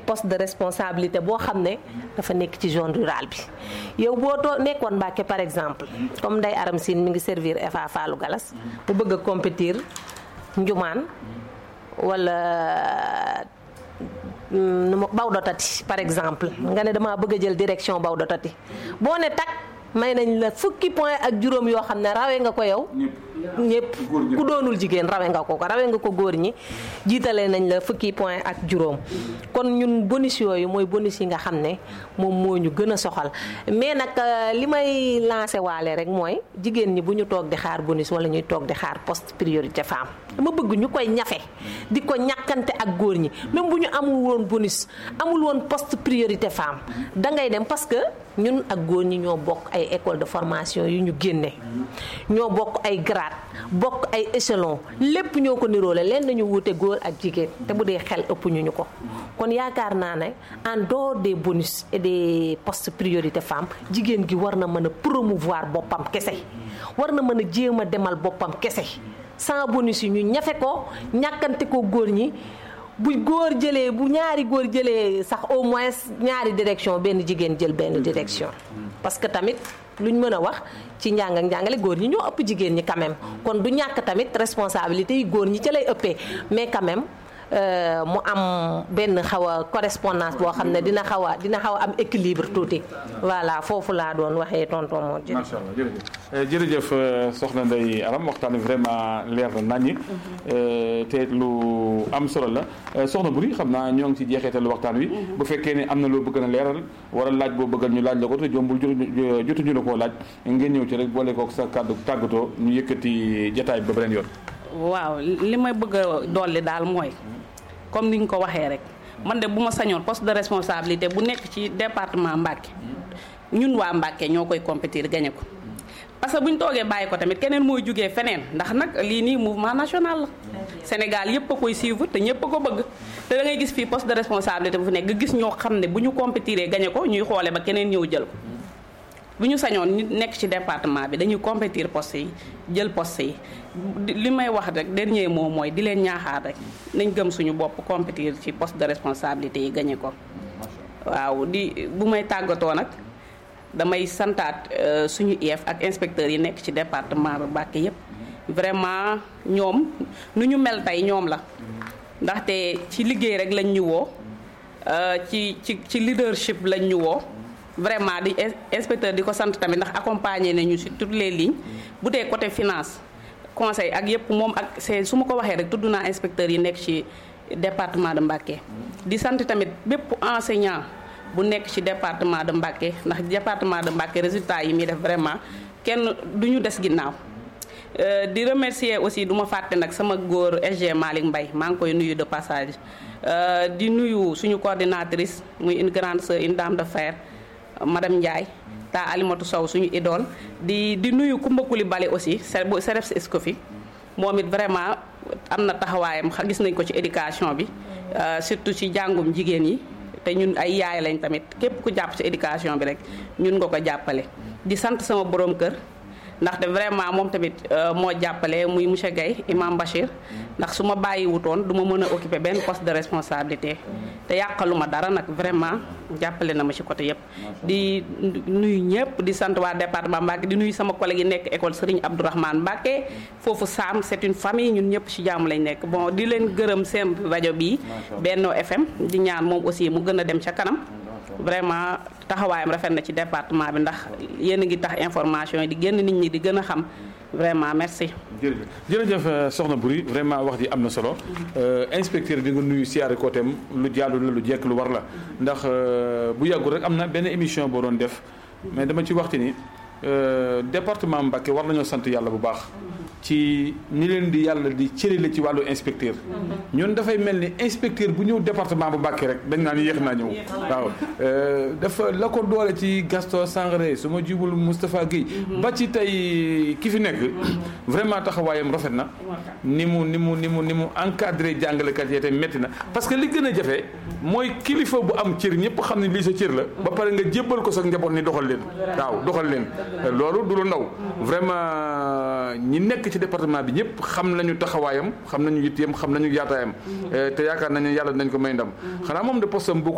poste de responsabilité boo xam ne dafa nekk ci zone rurale bi yow boo too nekkoon Mbàkke par exemple comme Ndeye Aram Sine mi ngi servir FA Fallou Galas bu bëgg a compétir njumaan wala nu ma Bawdo Tati par exemple nga ne damaa bëgg a jël direction Bawdo Tati boo ne tak may nañ la fukki point ak juróom yoo xam ne rawee nga ko yow ñëpp ku doonul jigéen rawe nga ko ko rawe nga ko góor ñi jiitalee nañ la fukki point ak juróom kon ñun bonus yooyu mooy bonus yi nga xam ne moom moo ñu gën a soxal mais nag li may lancé waale rek mooy jigéen ñi bu ñu toog di xaar bonus wala ñuy toog di xaar poste priorité femme dama bëgg ñu koy ñafe di ko ñàkkante ak góor ñi même bu ñu amul woon bonus amul woon poste priorité femme da ngay dem parce que ñun ak góor ñi ñoo bokk ay école de formation yu ñu génne ñoo bokk ay grade bokk ay échelon lépp ñoo ko niroole leen nañu wuute góor ak jigéen te bu dee xel ëpp ñu ñu ko kon yaakaar naa ne en dehors des bonus et des postes priorité femmes jigéen gi war na mën a promouvoir boppam kese war na mën a jéem a demal boppam kese sans bonus yi ñu ñafe ko ñàkkante ko góor ñi bu góor jëlee bu ñaari góor jëlee sax au moins ñaari direction benn jigéen jël benn direction parce que tamit luñ mën a wax ci njàng ak njàngale góor ñi ñoo ëpp jigéen ñi quand même kon du ñàkk tamit responsabilité yi góor ñi ci lay ëppee mais quand même mu am benn xaw a correspondance boo xam ne dina xaw a dina xaw a am équilibre tuuti voilà foofu laa doon waxee tonton moo jërëjëf. macha allah jërëjëf jërëjëf soxna Ndeye Aram waxtaan wi vraiment leer na naññi te lu am solo la soxna Buri xam naa ñoo ngi ci jeexeetalu waxtaan wi. bu fekkee ne am na loo bëgg na leeral wala laaj boo bëggal ñu laaj la ko te jombul jotuñu la koo laaj ngeen ñëw ci rek boole kook sa kàddu tàggatoo ñu yëkkati jataay ba beneen yoon. waaw li may bëgg a dolli daal mooy. comme ni ñu ko waxee rek man de bu ma sañoon poste de responsabilité bu nekk ci département Mbacké ñun waa Mbacké ñoo koy compétir gagné ko parce que bu ñu toogee bàyyi ko tamit keneen mooy jugee feneen ndax nag lii nii mouvement national la Sénégal yëpp a koy suivre te ñëpp a ko bëgg te da ngay gis fii poste de responsabilité bu fi nekk nga gis ñoo xam ne bu ñu compétiree gagné ko ñuy xoole ba keneen ñëw jël ko bu ñu sañoon ñu nekk ci département bi dañuy compétir poste yi jël poste yi li may wax rek dernier mot mooy di leen ñaaxaar rek nañ gëm suñu bopp compétir ci poste de responsabilité yi gagné ko waaw di bu may tàggatoo nag damay santaat suñu IEF ak inspecteurs yi nekk ci département bi Mbacké yépp vraiment ñoom nu ñu mel tey ñoom la ndaxte ci liggéey rek lañ ñu woo ci ci ci leadership lañ ñu woo vraiment di inspecteur di ko sant tamit ndax accompagner nañu sur toutes les lignes bu dee côté finance conseil ak yëpp moom ak c'est su ma ko waxee rek tudd naa inspecteurs yi nekk ci département de Mbacké di sant tamit bépp enseignant bu nekk ci département de Mbacké ndax département de Mbacké résultat yi muy def vraiment kenn du ñu des ginnaaw di remercier aussi du ma fàtte nag sama góor SG Malick Mbaye maa ngi koy nuyu de passage di nuyu suñu coordinatrice muy une grande sœur une dame de fer madame Ndiaye ta Alimatu Sow suñu idole di di nuyu Kumba Coulibaly aussi bu CREPS Escoffi moom it vraiment am na taxawaayam gis nañ ko ci éducation bi surtout ci jàngum jigéen yi te ñun ay yaay lañ tamit képp ku jàpp ci éducation bi rek ñun nga ko jàppale di sant sama borom kër ndaxte vraiment moom tamit moo jàppale muy monsieur Guèye imam Bachir ndax su ma bàyyi wutoon du ma mën a occuper benn poste de responsabilité te yàqaluma dara nag vraiment jàppale na ma ci côté yëpp. di nuyu ñëpp di sant waa département Mbacké di nuyu sama collègue yi nekk école Serigne Abdourahmane Mbacké foofu Sam c'est une famille ñun ñëpp ci jàmm lañ nekk bon di leen gërëm seen rajo bii. Benno FM di ñaan moom aussi mu gën a dem ca kanam. vraiment taxawaayam rafet na ci département bi ndax yéen a ngi tax information yi di génn nit ñi di gën a xam vraiment merci. jërëjëf jërëjëf soxna Buri vraiment wax ji am na solo inspecteur bi nga nuyu siyaare côtéem lu jaadu la lu jekk lu war la ndax bu yàggul rek am na benn émission boo doon def mais dama ci waxti ni département Mbacké war nañoo sant yàlla bu baax. ci ni leen di yàlla di cërile ci wàllu inspecteur ñun dafay mel ni inspecteur bu ñëw département bu Mbacké rek dañ naan yéex naa ñëw waaw dafa la ko doole ci Gaston Sangaré su ma jubul Moustapha Guèye ba ci tey ki fi nekk vraiment taxawaayam rafet na ni mu ni mu ni mu ni mu encadré jàngalekat yi te métti na parce que li gën a jafe mooy kilifa bu am cër ñëpp xam ne lii sa cër la ba pare nga jébbal ko sa njaboot ni doxal leen waaw doxal leen loolu du lu ndaw vraiment ñi nekk ci département bi ñëpp xam nañu taxawaayam xam nañu yitteem xam nañu yaataayam te yaakaar nañu yàlla dinañ ko may ndam xanaa moom de postam